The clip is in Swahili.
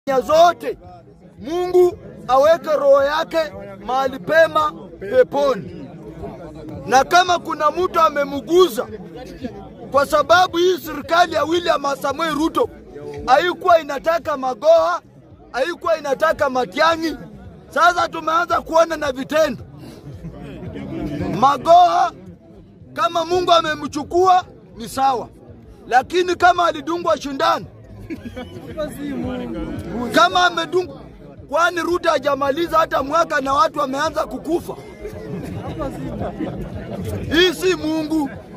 nya zote. Mungu aweke roho yake mahali pema peponi, na kama kuna mtu amemuguza, kwa sababu hii serikali ya William Samoei Ruto haikuwa inataka Magoha, haikuwa inataka Matiang'i. Sasa tumeanza kuona na vitendo. Magoha kama Mungu amemchukua ni sawa, lakini kama alidungwa shindano, kama amedungwa, kwani Ruto hajamaliza hata mwaka na watu wameanza kukufa. Hii si Mungu.